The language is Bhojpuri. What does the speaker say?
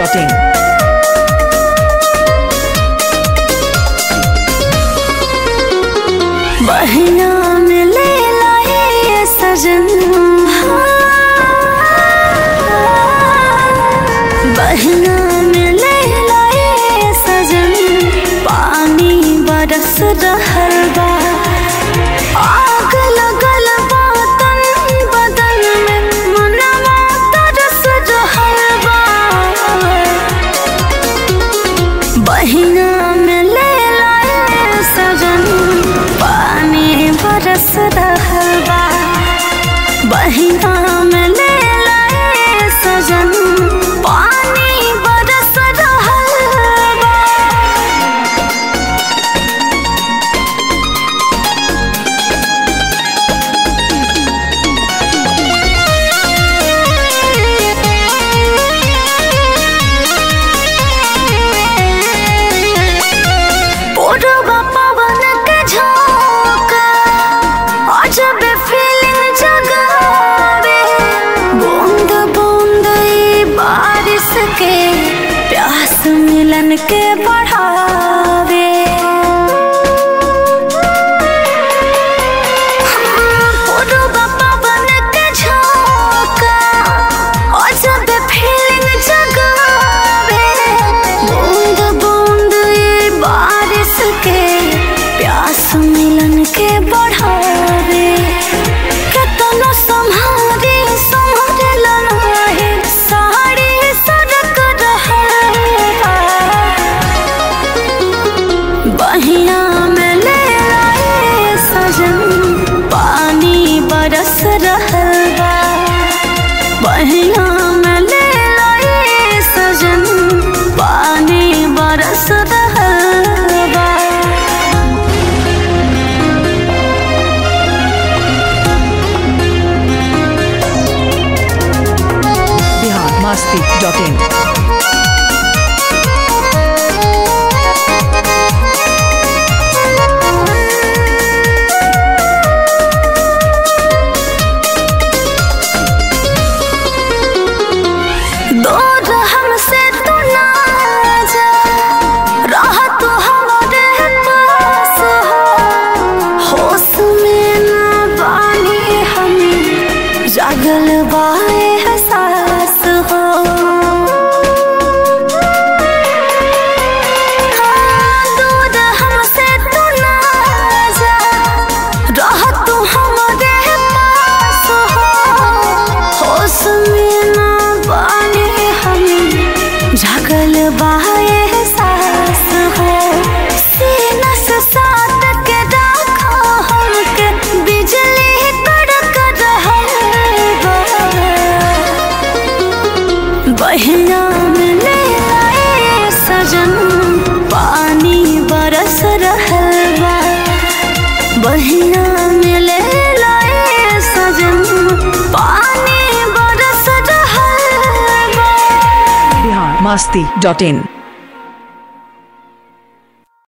masti.in. बहिना में ले लाए सजन बहिना में ले लाए सजन पानी बरस रहल बा आग लगल बा तन बदन में मनवा तरस रहल बा बहिना में ले लाए सजन पानी बरस रहल बा बहिना में ले लाए सजन पानी बरस रहल बा पूर्व पवन के झोंका अजब फीलिंग जगावे बूंद बूंद ई बारिश के प्यास मिलन के बढ़ावे पूर्व पवन के झोंका अजब फीलिंग जगावे बूंद बूंद ये बारिश के प्यास मिलन के बढ़ावे केतनो संहारी संभरे लनाहे साड़ी सड़क रहे बहिया में ले आए सजन पानी बरस रहल बा बहिया में ले आए सजन पानी बरस रहल बा Bihar masti.in. दूर हमसे तू ना जा रह तू हमारे पास हो होश में ना बानी हम जागल बाए एहसास हो हाँ, दूर हमसे तू ना जा रह तू हमारे पास हो होश में ना बानी हम झगल बाए एहसास हो सीना से साथ के रखो हमके बिजली कड़क रहल बा बहिया में ले आए सजन पानी बरस रहल बा बहिया में ले लाए सजन पानी बरस रहल बा Bihar masti.in.